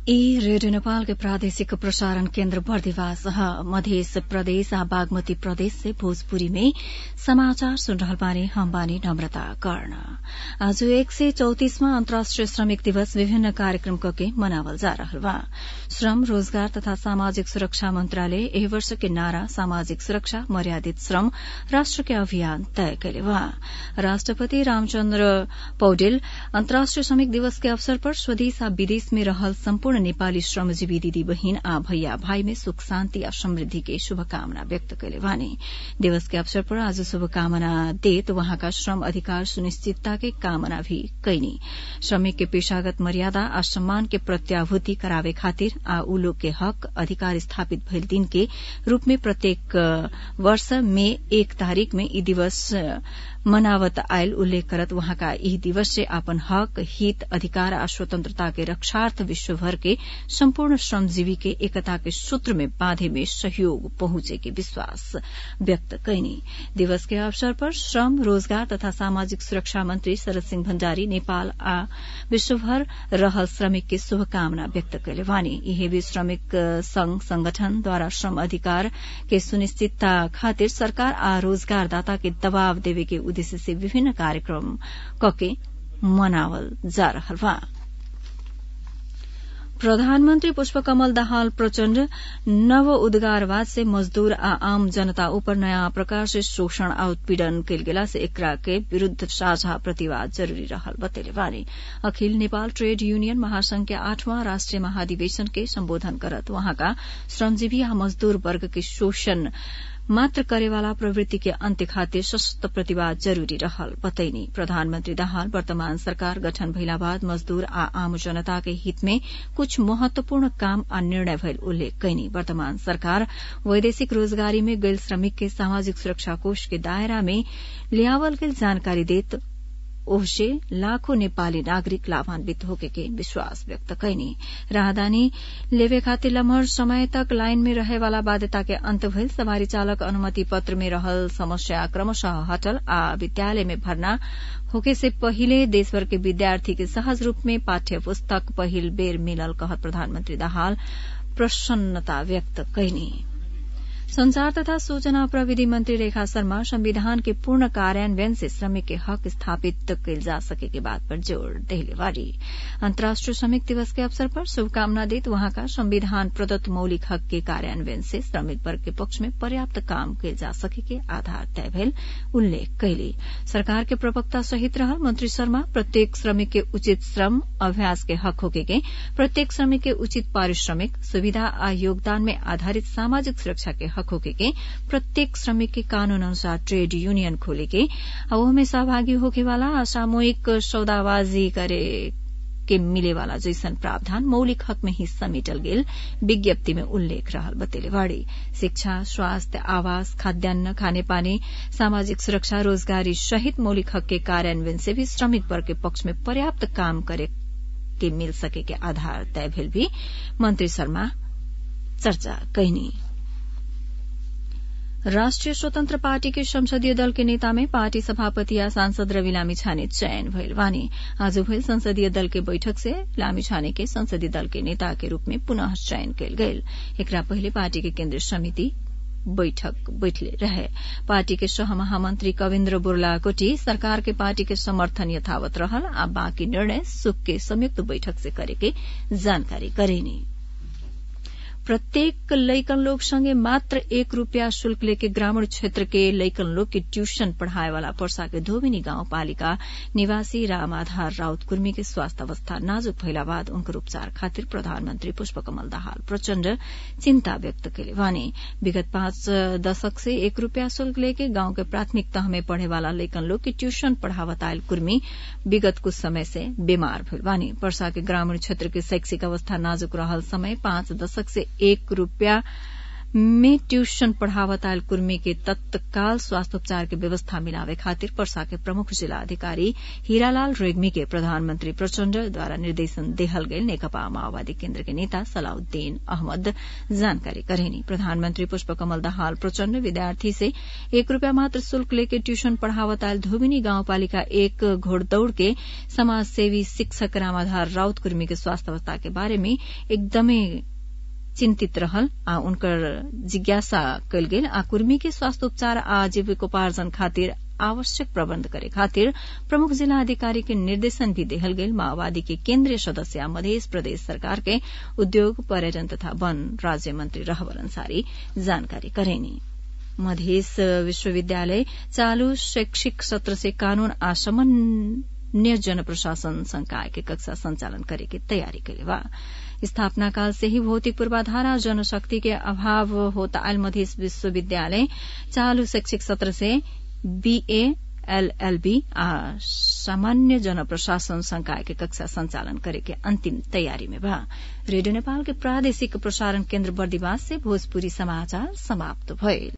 ई रेडियो नेपालके प्रादेशिक प्रसारण केन्द्र बर्दिवास मध्य प्रदेश आ बागमती प्रदेश से भोजपुरी में समाचार सुन रहल बानी हम बानी नम्रता कर्ण आज एक सय चौतिसवां अन्तर्राष्ट्रिय श्रमिक दिवस विभिन्न कार्यक्रम कके मनावल जा रहल बा श्रम रोजगार तथा सामाजिक सुरक्षा मन्त्रालय एहि वर्ष के नारा सामाजिक सुरक्षा मर्यादित श्रम राष्ट्र के अभियान तय कैले बा राष्ट्रपति रामचन्द्र पौडेल अन्तर्राष्ट्रिय श्रमिक दिवस के अवसर पर स्वदेश आ विदेश में रहल सम्पूर्ण नेपाली श्रमजीवी दिदी बहिन आ भैया भाई में सुख शान्ति आ समृद्धि के शुभकामना व्यक्त कैले बानी दिवस के अवसर पर आज शुभकामना देत वहाँका श्रम अधिकार सुनिश्चितता के कामना भी कैनी श्रमिक के पेशागत मर्यादा आ सम्मान के प्रत्याभूति करावे खातिर आ उ लोग के हक अधिकार स्थापित भइल दिन के रूप में प्रत्येक वर्ष मे एक तारीक में ई दिवस मनावत आयल उल्लेख करत वहाँका यही दिवस से अपन हक हित अधिकार आ स्वतंत्रता के रक्षार्थ विश्वभर के सम्पूर्ण श्रमजीवी के एकता के सूत्र में बांधे में सहयोग पहुंचे के विश्वास व्यक्त कैनी दिवस के अवसर पर श्रम रोजगार तथा सामाजिक सुरक्षा मंत्री शरद सिंह भण्डारी नेपाल आ विश्वभर रहल श्रमिक के शुभकामना व्यक्त कैले वानी यही भी श्रमिक संघ संगठनद्वारा श्रम अधिकार के सुनिश्चितता खातिर सरकार आ रोजगारदाता के दबाव देवे के उद्देश्य से विभिन्न कार्यक्रम कके मनावल जा रहल बा प्रधानमन्त्री पुष्पकमल दाहाल प्रचण्ड नव उद्गारवाद से मजदूर आ आम जनता ऊपर नयाँ प्रकार से शोषण आ उत्पीड़न कैल गेला से एकरा के विरूद्ध साझा प्रतिवाद जरूरी रहल बतेले बानी अखिल नेपाल ट्रेड यूनियन महासंघ के आठवां राष्ट्रिय महाधिवेशन के सम्बोधन करत वहाँका श्रमजीवी आ मजदूर वर्ग के शोषण मात्र करेवाला प्रवृत्ति के अन्त्य खातिर सशक्त प्रतिवाद जरूरी रहल बतैनी प्रधानमन्त्री दाहाल वर्तमान सरकार गठन भइला बाद मजदूर आ आम जनता के हित में कुछ महत्वपूर्ण काम आ निर्णय भइल उल्लेख कैनी वर्तमान सरकार वैदेशिक रोजगारी में गैल श्रमिक के सामाजिक सुरक्षा कोष के दायरा में लियावल गेल जानकारी देत ओहसे लाखों नेपाली नागरिक लाभान्वित होके के विश्वास व्यक्त कैनी राहदानी लेवे खातिर लम्हर समय तक लाइन में रहे वाला बाध्यता के अंत भइल सवारी चालक अनुमति पत्र में रहल समस्या क्रमशः हटल आ विद्यालय में भर्ना होके से पहिले देशभर के विद्यार्थी के सहज रूप में पाठ्य पुस्तक पहिल बेर मिलल कहत प्रधानमन्त्री दाहाल प्रसन्नता व्यक्त कैनी संचार तथा सूचना प्रविधि मंत्री रेखा शर्मा संविधान के पूर्ण कार्यान्वयन से श्रमिक के हक स्थापित कैल जा सके के बात पर जोर देले बारी अंतर्राष्ट्रीय श्रमिक दिवस के अवसर पर शुभकामना देत वहाँका संविधान प्रदत्त मौलिक हक के कार्यान्वयन से श्रमिक वर्ग के पक्ष में पर्याप्त काम कैल जा सके के आधार तय भेल उल्लेख कैली सरकार के प्रवक्ता सहित रहल मंत्री शर्मा प्रत्येक श्रमिक के उचित श्रम अभ्यास के हक होके के प्रत्येक श्रमिक के उचित पारिश्रमिक सुविधा आ योगदान में आधारित सामाजिक सुरक्षा के हक होके के प्रत्येक श्रमिक के कानून अनुसार ट्रेड यूनियन खोले के में सहभागी होके वाला सामूहिक सौदाबाजी करे के मिले वाला जैसन प्रावधान मौलिक हक में ही समेटल गेल विज्ञप्ति में उल्लेख रहल बतेलेवाड़ी शिक्षा स्वास्थ्य आवास खाद्यान्न खाने पानी सामाजिक सुरक्षा रोजगारी सहित मौलिक हक के कार्यान्वयन से भी श्रमिक वर्ग के पक्ष में पर्याप्त काम करे के मिल सके के आधार तय भेल भी मंत्री शर्मा चर्चा कैनी राष्ट्रिय स्वतन्त्र पार्टी के संसदीय दल के नेता में पार्टी सभापति या सांसद रवि लामिछाने चयन भइल वानी आज भइल संसदीय दल के बैठक से लामिछाने के संसदीय दल के नेता के रूप में पुनः चयन कयल गेल एकरा पहिले पार्टी के केन्द्रीय समिति बैठक बैठले रहे पार्टी के सह महामंत्री कविन्द्र बुर्लाकोटी सरकार के पार्टी के समर्थन यथावत रहल आ बाँकी निर्णय सुख के संयुक्त बैठक से करे के जानकारी करेनी प्रत्येक लैकन लोग संगे मात्र एक रूपियाँ शुल्क लेके ग्रामीण क्षेत्र के लैकन लोग के ट्यूशन पढ़ाए वाला पर्सा के धोबिनी गांव पालिका निवासी राम आधार राउत कुर्मी के स्वास्थ्य अवस्था नाजुक भइला बाद उनकर उपचार खातिर प्रधानमन्त्री पुष्पकमल दाहाल प्रचण्ड चिन्ता व्यक्त केले वानी विगत पाँच दशक से एक रूपियाँ शुल्क लेके गांव के प्राथमिक तह में पढ़े वाला लैकन लोग के ट्यूशन पढ़ावत आयल कुर्मी विगत कुछ समय से बीमार भइल वानी पर्सा के ग्रामीण क्षेत्र के शैक्षिक अवस्था नाजुक रहल समय पाँच दशक से एक रूपियाँ में ट्यूशन पढ़ावत आयल कुर्मी के तत्काल स्वास्थ्योपचार के व्यवस्था मिलावे खातिर पर्सा के प्रमुख जिला अधिकारी हीरालाल रेग्मी के प्रधानमंत्री प्रचण्ड द्वारा निर्देशन देहल गये नेकपा माओवादी केन्द्र के नेता सलाउद्दीन अहमद जानकारी करेनी प्रधानमंत्री पुष्पकमल दाहाल प्रचण्ड विद्यार्थी से एक रूपियाँ मात्र शुल्क लेके ट्यूशन पढ़ावत आयल धोबिनी गाउँपालिका एक घोड़दौड़ के समाजसेवी शिक्षक रामाधार राउत कुर्मी के स्वास्थ्य अवस्था के बारे में एकदमै चिन्तित रहल आ उनकर जिज्ञासा कयल गेल आ कुर्मी के स्वास्थ्योपचार आ जीविकोपार्जन खातिर आवश्यक प्रबन्ध करे खातिर प्रमुख जिला अधिकारी के निर्देशन भी देहल गेल माओवादी के केन्द्रीय सदस्य मध्य प्रदेश सरकार के उद्योग पर्यटन तथा वन राज्य मंत्री रहबर अंसारी जानकारी करेनी मधेश विश्वविद्यालय चालू शैक्षिक सत्र से कानून आ समन्वय जन प्रशासन संकाय के कक्षा संचालन करे के तैयारी कैले बा स्थापना काल से ही भौतिक पूर्वाधार और जनशक्ति के अभाव होता आयल मध्य विश्वविद्यालय चालू शैक्षिक सत्र से बीए एलएलबी आ सामान्य जन प्रशासन संकाय के कक्षा संचालन करे के अंतिम तैयारी में बा रेडियो नेपाल के प्रादेशिक प्रसारण केन्द्र बर्दिवास से भोजपुरी समाचार समाप्त भइल